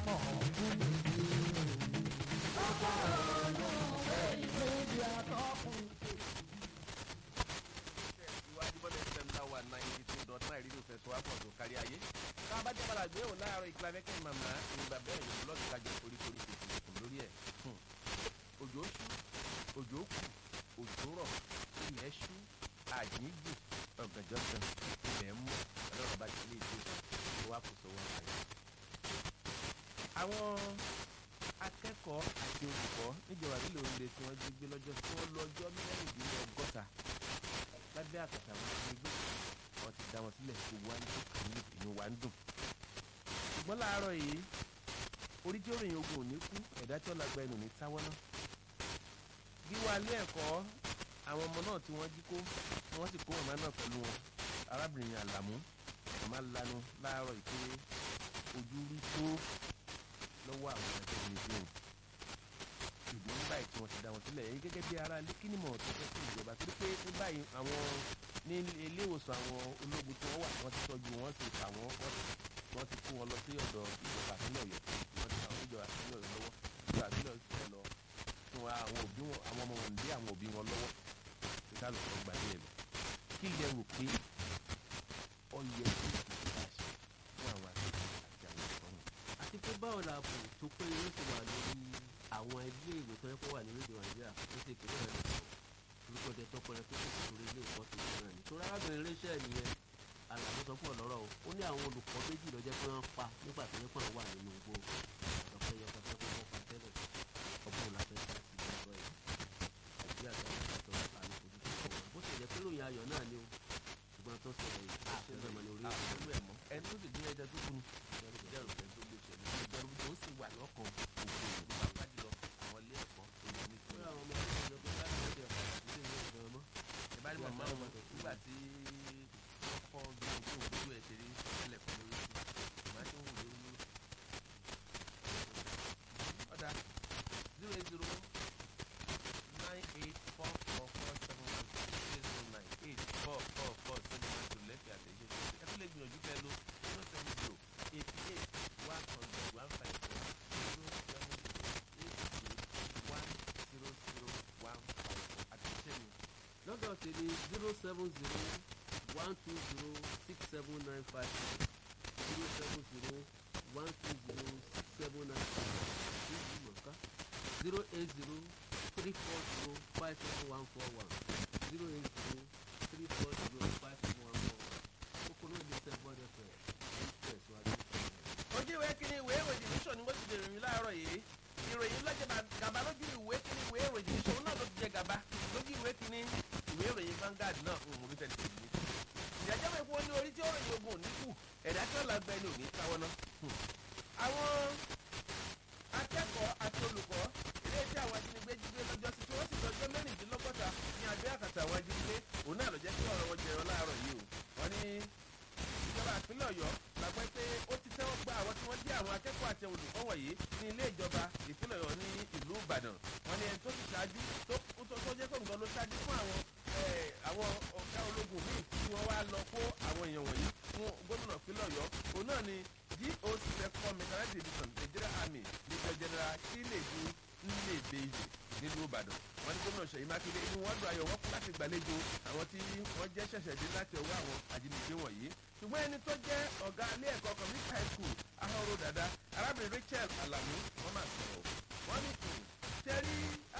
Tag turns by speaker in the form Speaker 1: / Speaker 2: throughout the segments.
Speaker 1: pọ̀ fún mi bí o. ọkọ̀ olùwé ìwé ìdí àtọ́kùn.
Speaker 2: ìwádìí bọ́lá fm láwà náírà two dot nine rédíò fẹsọ̀ àpọ̀ tó kárí ayé. tá a bá jẹ́ padà gbé òun láàárọ̀ ìkìlá mẹ́kẹ́ màmá ìgbà bẹ́ẹ̀ yóò lọ́ọ̀tì kájọ koríkorí tètè kùn lórí ẹ̀. òjò ṣú òjò kù òjò rọ̀ ilẹ̀ ṣú àjíǹjì ọ̀gànjọ́ kan ilẹ̀ ń mú ọlọ́run bá ti lé ìṣe tó wá kò sówó àyè. àwọn akẹ́kọ̀ọ́ àti olùkọ́ níjọba nílò oríire tí wọ́n jí gbé lọ́jọ́ tí wọ́n lọ́jọ́ mẹ́rìndínlọ́gọ́ta lábẹ́ àkàtà wọn ti gbé wọn ti dá wọn sílẹ̀ gbogbo wa ń dùn kàní inú wa ń dùn. ṣùgbọ́n láàárọ̀ yìí orí tí ó rìn ogun ò ní kú ẹ̀dá tí ó lágbá ẹnu ní táwọ́ náà. gíwá ilé ẹ̀kọ́ àwọn ọmọ náà tí wọ́n jí kó wọ́n sì kó màmá náà pẹ̀lú wọn arábìnrin àlàmú màmá lanu láàárọ̀ yìí pé ojú rí tó lọ́wọ́ àwọn ẹgbẹ́ ìrìnàjò ìdùnnú báyìí tí wọ́n ti dá wọn sílẹ̀ èyí gẹ́gẹ́ bí ara ilé kínímọ̀ tó fẹ́ fún ìjọba torí pé ní báyìí àwọn ní ilé ìwòsàn àwọn ológun tí wọ́n wà wọ́n ti tọ́jú wọn sì fà wọ́n wọ́n ti kó wọn lọ sí ọ̀dọ̀ ìjọba àpínlẹ̀ ọ̀yọ́ wọ́n ti àwọn ìjọba àpínlẹ̀ ọ̀yọ́ lọ́wọ́ ìjọba àpínlẹ̀ ọ̀yọ́ lọ fún àwọn òbí wọn àwọn ọmọ wọn dé àwọn òbí wọn lọ́wọ́ kí ká lọ́ọ́ gbà ní ẹ̀mí kí lẹ rò pé ọ yẹ kí ìjọba ṣe fún àwọn akẹ́kọ̀ọ́ àti àwọn ìfọ̀hún.
Speaker 3: àti pé báwo la bò tó pé yóò ti wà lórí àwọn ilé ìwé tó yẹ kó wà ní orílẹ̀ nàìjíríà tó ṣe ìpínlẹ̀ rẹ̀ lọ́wọ́ orúkọ tẹ tọpọ rẹ tó ṣe torí ilé ìwọ́ tó ṣe náà ni. torí arábìnrin iléeṣẹ́ nìyẹn àlàbó sọ fún ọ̀lọ́rọ̀ o ó ní àwọn olùkọ́ méjì ló jẹ́ pé wọ́n pa nígbà tó yẹ pé wọ́n wà nínú igbó ọ̀pẹ yọ kọfẹ́ kó wọ́n pa tẹ́lẹ̀ ọgbọ́n làfẹ́ sí ìgbàgbọ́ yìí àti àgbà tó wà ní ojú tó kọ̀ bó ṣe jẹ́ pé ròyìn ayọ̀ náà ni o ṣùgbọ́n tó ṣe ẹ̀yìn àṣẹ náà ní orí
Speaker 2: àpẹẹrẹ ẹ̀ mọ́ ẹni tó sì dín ẹja tó kunu ìjẹ́rù fẹ́ tó gbé ṣẹlẹ̀ ìjẹ́rù tó sì wà lọ́kàn òkú òkú bá jùlọ àwọn ilé ẹ̀kọ́ èyí ní
Speaker 3: Ó yà àwọn ọmọ ọmọ ìjọba láti ọjọ́ ilé ìwé ìgbọ̀n mọ́.
Speaker 2: ìbáraẹni màmá wọn nígbà tí wọ́n kọ́ bí ojú òkú ẹ̀ ṣe rí tẹ́lẹ̀ fún lórí sí màá tí ń wù lórí lórí. ọ̀dà zero eight zero nine eight four four four seven one six zero nine eight four four four seven one two lẹ́fẹ̀ẹ́ àtẹ̀jẹ́ ẹ tún lè gbìyànjú kẹ́ lo zero seven zero eighty eight one hundred one five four zero seven zero eight eight one zero zero one five four àtẹ̀jẹ́ mi
Speaker 3: lọ́dọ̀ tèmi zero seven zero one two zero six seven nine five zero seven zero one two zero six seven nine five zero mọ̀ká zero eight zero three four zero five seven one four one zero eight zero three four zero five seven one four one kókó náà lè tẹ́ gbọ́dọ̀ fẹ́ ẹ̀ ń tẹ̀síwájú.
Speaker 2: ojú ìwé kínní ìwé ìròyìn nation ni wọ́n ti dèrò yín láàárọ̀ yìí ìròyìn lọ́jọ́ gàba lójú ìwé kínní ìwé ìròyìn nation náà ló ti jẹ gàba lójú ìwé kínní ìwé ìròyìn Vanguard náà ń mú nífẹ̀ẹ́ tẹ̀lé ní. ìyájọ́ mi fún ọ ní orí tí ó ròyìn ogun òní kù ẹ̀dá tí wọ́n là gbẹ ní òní táwọn náà. àwọn akẹ́kọ̀ọ́ àti olùkọ́ ilé tí àwọn ajínigbé jí gbé lọ́jọ́ sí tí wọ́n sì lọ́jọ́ mẹ́rìndínlọ́gọ́ta ní abẹ́ àkàtà àwọn ajínigbé òun náà ló jẹ́ kí ọ̀rọ̀ wọn jẹyọ láàárọ̀ yìí o wọ́n ní ìjọba ìpínlẹ̀ ọ̀yọ́ gbàgbọ́ pé ó ti tẹ́wọ́ gba àwọn tí wọ́n jẹ́ àwọn akẹ́kọ̀ọ́ àti olùkọ́ wọ̀nyí ní ilé ìjọba ìpínlẹ̀ ọ̀yọ́ ní ìlú ìbàdàn wọ́n ní ẹni tó ti ṣáájú tó tó jẹ́ pé nǹkan ló ṣáájú fún àwọn àwọn ọ̀gá ológun míì tí wọ́n wá lọ kó àwọn èèyàn wọ̀nyí fún gómìnà ìpínlẹ̀ ọ̀yọ́ òun náà ni doc second mechanized division nigeria army major general chinedu nnebeyi nílùú ìbàdàn wọ́n ní gómìnà ṣèyí mákindé inú wọn dùn ayọ̀ wọ́n kú láti gbàlejò àwọn tí wọ́n jẹ́ ṣẹ̀ṣẹ̀ dé láti ọwọ́ àwọn ajínigbé wọ̀nyí ṣùgbọ́n ẹni tó jẹ́ ọ̀gá ilé ẹ̀kọ́ community high school ahoro dada arábìnrin rachel alamu wọ́n máa sọ̀rọ̀ wọ́n ní tẹ́rí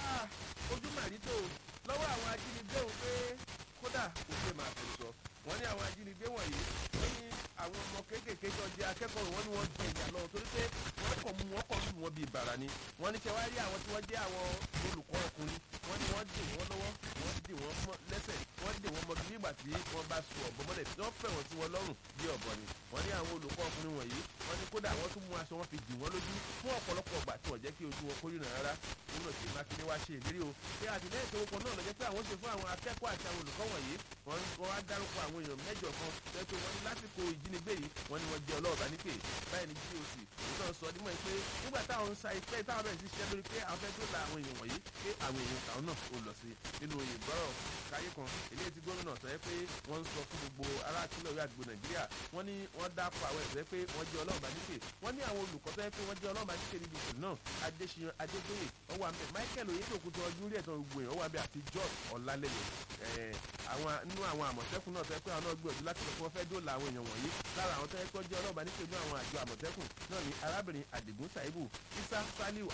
Speaker 2: ojú màrító lọ́wọ́ àwọn ajínigbé òun pé kódà kò ṣe máa fi sọ wọ́n ní àwọn ajínigbé wọ̀nyí wọ́n ní àwọn ọmọ kéékèèké jọ jẹ akẹ́kọ̀ọ́ wọn ni wọ́n jẹ ìyà lọ torí pé wọ́n kọ̀ mú wọn kọ̀ lù wọn bíi bàrà ni wọ́n ní kẹwàá rí àwọn tí wọ́n jẹ́ àwọn olùkọ́ ọkùnrin wọ́n ní wọ́n dì wọ́n lọ́wọ́ wọ́n dì wọ́n lẹ́sẹ̀ wọ́n dì wọ́n mọ́tò nígbà tí wọ́n bá sùn ọ̀bọ mọ́lẹ̀ tí wọ́n fẹ̀ wọ́n sí wọn lọ́rùn bí ọ̀bọ ni wọ́n ní àwọn olùkọ́ ọkùnrin wọ̀nyí wọ́n ní kódà wọ́n tún mú aṣọ wọn fi dì wọ́n lójú fún ọ̀pọ̀lọpọ̀ ọgbà tí wọ́n jẹ́ kí ojú wọn kó rìnrìn rárá gómìnà tí mákindé wá ṣe ìlérí o pé àtìlẹ́yìn tó kọ náà lọ jẹ́ pé àwọn ṣe fún àwọn akẹ́kọ̀ọ́ àti àwọn olùkọ́ wọ̀nyí wọ́n wá dárúkọ àwọn èèyàn mẹ́jọ kan tẹ́ pé wọ́n ní lásìkò ìjínigbé ajínigbé yìí wọ́n ní wọ́n jẹ́ ọlọ́ọ̀bá nípè báyìí ní goc òun náà sọ nímọ̀ pé nígbà táwọn ń sa ìpẹ́ táwọn bẹ̀rẹ̀ sí ṣiṣẹ́ lórí pé àwọn fẹ́ tó la àwọn èèyàn wọ̀nyí pé àwọn èèyàn àwọn náà ò lọ sí nínú ìgbọ́rọ̀ káyé kan eléyìí tí gómìnà sọ pé wọ́n ń sọ fún gbogbo ará àtúnlẹ̀ òwe àgbègbè nàìjíríà wọ́n ní wọ́n dápọ̀ àwọn ẹ̀sẹ̀ pé wọ́n jẹ́ ọlọ́ọ̀bá nípè wọ́n ní àwọn olùkọ́ tó yẹ pé wọ́n jẹ́ ọlọ́ọ̀bá nípè níbi ìṣòro náà adéṣiyàn adégbòye ọwọ́ àmbẹ̀ michael oyetokutu ọdún rí ẹ̀tàn gbogbo èèyàn ọwọ́ àmbẹ̀ àti george ọ̀làlẹ́yẹ àwọn nínú àwọn àmọ̀tẹ́kùn náà tó yẹ pé àwọn náà gbìyànjú láti lọ fún wọn fẹ́ dóòlà àwọn èèyàn wọ̀nyí lára àwọn tó yẹ pé wọ́n jẹ́ ọlọ́ọ̀bá nípè nínú àwọn àjọ àmọ̀tẹ́kùn náà ní arábìnrin àdìgún taibu isa saliu